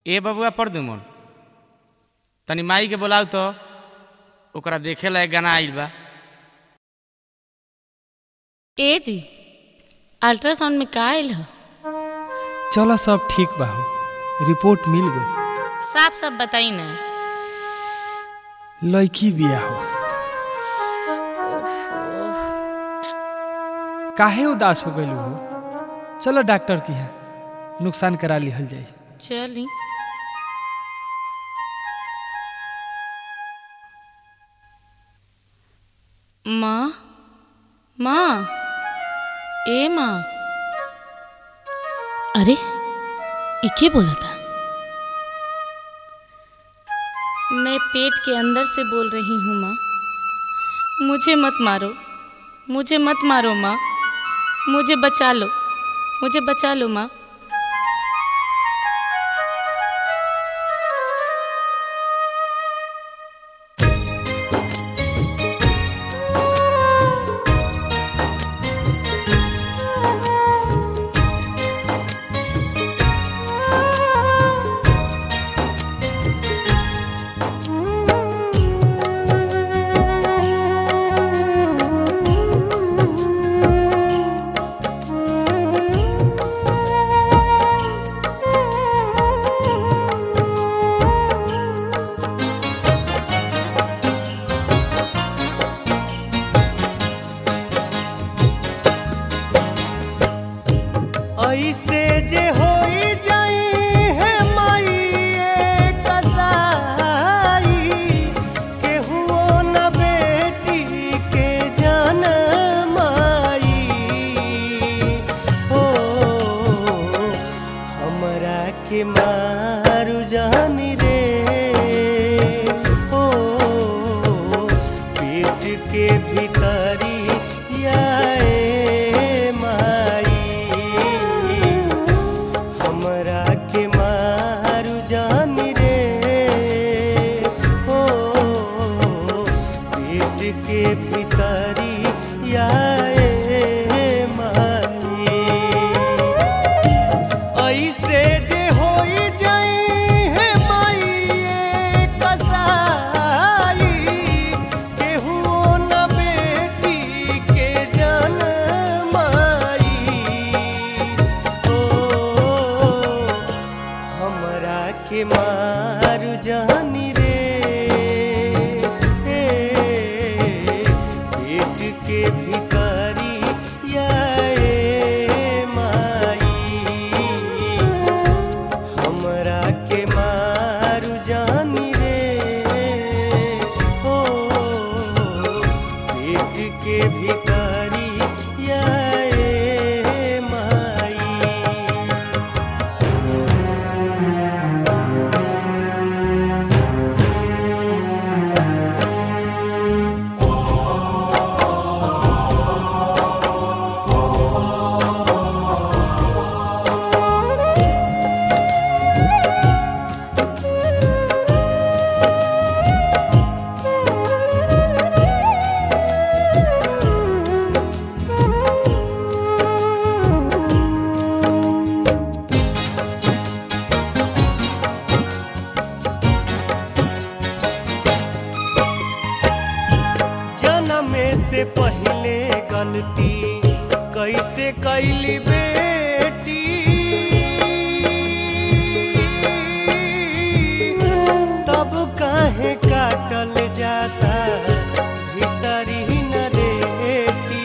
ए बबुआ पढ़ दू मन तनी माई के बोलाऊ तो ओकरा देखे ला एक गाना आइल बा ए जी अल्ट्रासाउंड में का आयल ह चलो सब ठीक बा हो रिपोर्ट मिल गई साफ साफ बताई ना लड़की बिया हो काहे उदास हो गई हो चलो डॉक्टर की है नुकसान करा लिहल जाई चली माँ माँ ए माँ अरे इके बोला था मैं पेट के अंदर से बोल रही हूँ माँ मुझे मत मारो मुझे मत मारो माँ मुझे बचा लो मुझे बचा लो माँ ऐसे जे होई जाई है माई कसाई केहुओ न बेटी के जनमाई हो हमरा के मारू जानी रे हो पेट के भीतरी याए माई हमरा के मारू जानी रे हो पेट के भीतरी याए माई ऐसे जे होई जाई है माई कसाई केहुओ न बेटी के जनमाई ओ हमरा के मारू जानी रे पेट के भीतरी याए माई हमरा के मारू जानी रे हो पेट के भीतरी याए माई जनमे से पहले गलती कैसे कैली बेटी तब काहे काटल जाता भीतरी न रेटी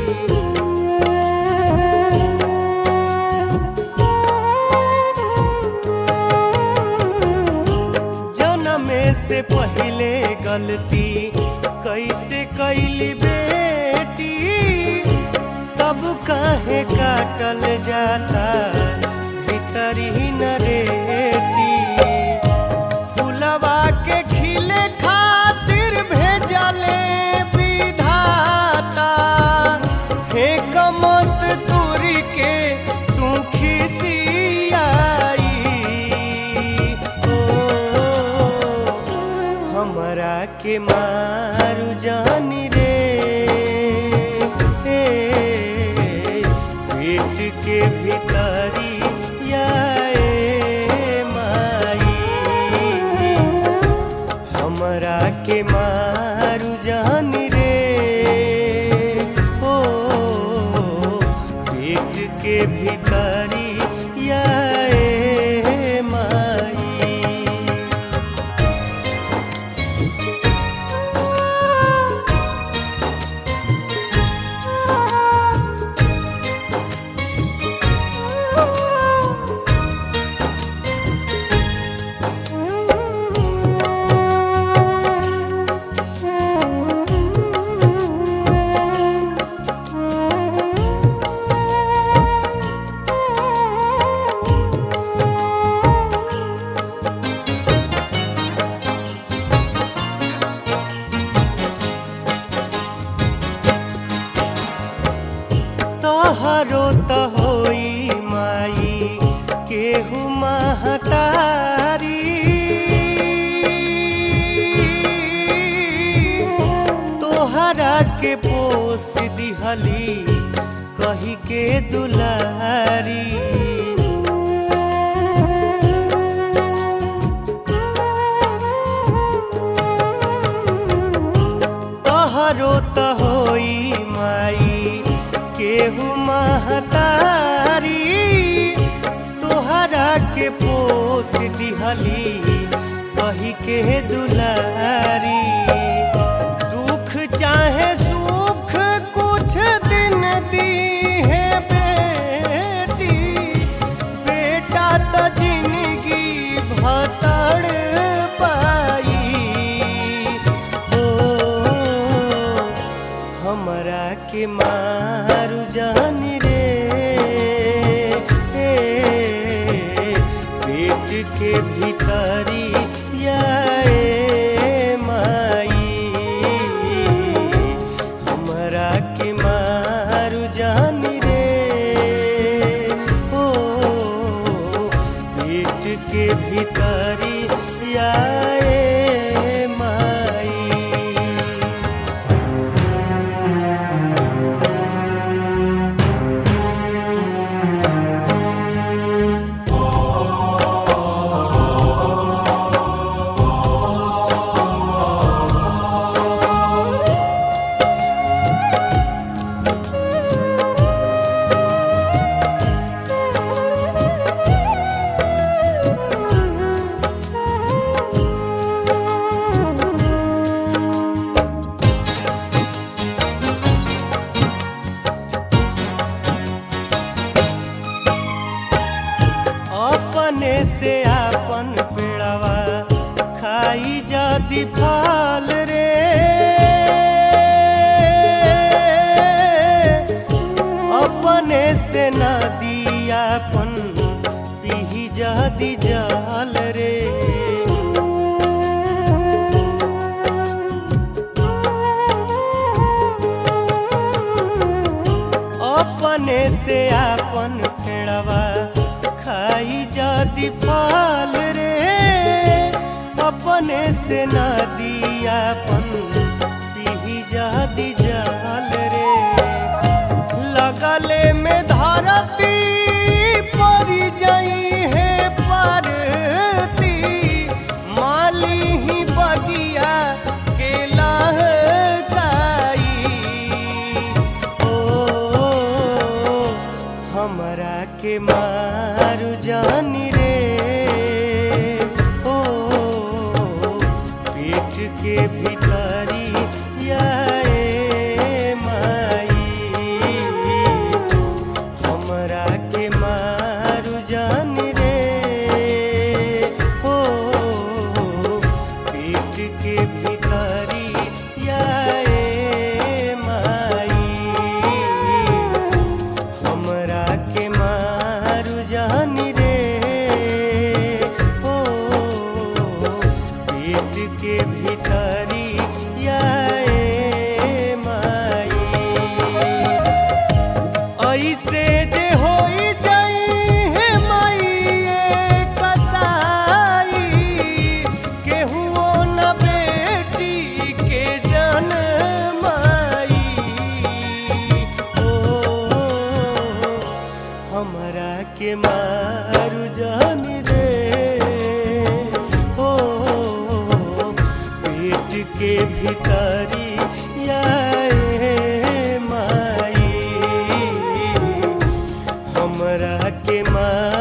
जनमे से पहले गलती कैसे कैली बेटी तब काहे काटल जाता भीतरी न रेटी फुलवा के खिले खातिर भेजले विधाता हे कमत दूरी के तू खिसियाई ओ हमरा के मारू जानी रे पेट के भीतरी याए माई के मारू जानी रे ओ पेट के भीतरी या ए माई तोहरो त होई माई केहू महतारी तोहरा के पोस दिहली कही के दुलारी तोहरो त होई माई केहू महतारी तोहरा के पोस दिहली कही के दुलारी दुख चाहे सुख कुछ दिन दी है बेटी बेटा त जिंदगी भतड़ पाई ओ हमरा के मारू जानी रे ए, पेट के भीतरी या ए माई हमरा के मारू जानी रे ओ पेट के भीतरी या ए माई अपने से आपन पेड़वा खाई जादी फल रे अपने से नदी आपन पीही जादी जाल रे अपने से आपन फेड़वा खाई जाती फल रे अपने से नदी आपन पीही जादी जाल रे लगले में धरती परी जाई है परती माली ही बगिया के लहकाई ओ हमरा के मारू जानी रे ओ पेट के भीतरी या ए माई हमरा के मारू जानी रे ओ पेट के भीतरी या ए माई हमरा के मारू जानी रे ओ पेट के भीतरी के माँ